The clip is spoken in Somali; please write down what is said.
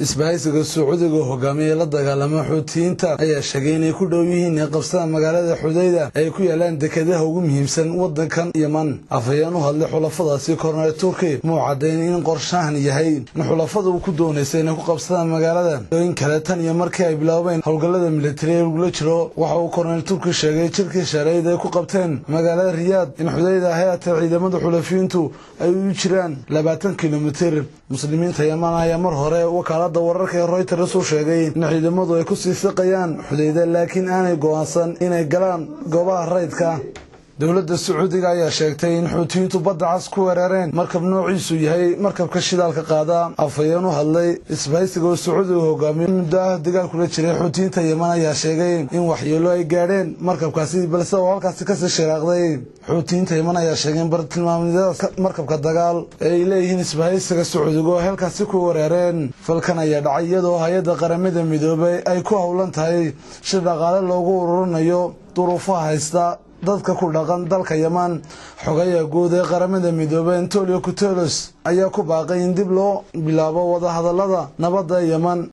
isbahaysiga sacuudiga oo hogaamiyey la dagaalama xuutiyiinta ayaa sheegay inay ku dhow yihiin inay qabsadaan magaalada xudayda ay ku yaalaan dekedaha ugu muhiimsan wadankan yeman afhayeen u hadlay xulafadaasi korneel turki muu caddayn in qorshahan yahay in xulafada uu ku doonaysa inay ku qabsadaan magaalada dooyin kale tan iyo markii ay bilaabeen howlgallada militari ee lagula jiro waxa uu korneel turki sheegay jirkii shareyd ay ku qabteen magaalada riyaad in xudayda hay-ata ciidamada xulafiyiintu ay u jiraan labaatan kilomitir muslimiinta yeman ayaa mar hore wakaalada wararka ee royters u sheegay in ciidamadu ay kusii siqayaan xudayda laakiin aanay go'aansan inay galaan goobaha rayidka dowladda sacuudiga ayaa sheegtay in xuutiyiintu badda cas ku weerareen markab noociisu yahay markabka shidaalka qaada afhayeen u hadlay isbahaysiga oo sacuudiga hogaamiyo muddo ah dagaal kula jiray xuutiyiinta yeman ayaa sheegay in waxyeelo ay gaadheen markabkaasi balse oo halkaasi kasii shiraaqday xuutiyiinta yeman ayaa sheegay in bartilmaamyada markabka dagaal ee ay leeyihiin isbahaysiga sacuudiga oo halkaasi ku weerareen falkan ayaa dhacay iyadoo hay-adda qaramada midoobay ay ku howlan tahay shir dhaqaale loogu ururinayo duruufaha haysta dadka ku dhaqan dalka yeman xogaya guud ee qaramada midoobey antonio gutelos ayaa ku baaqay in dib loo bilaabo wadahadalada nabadda yeman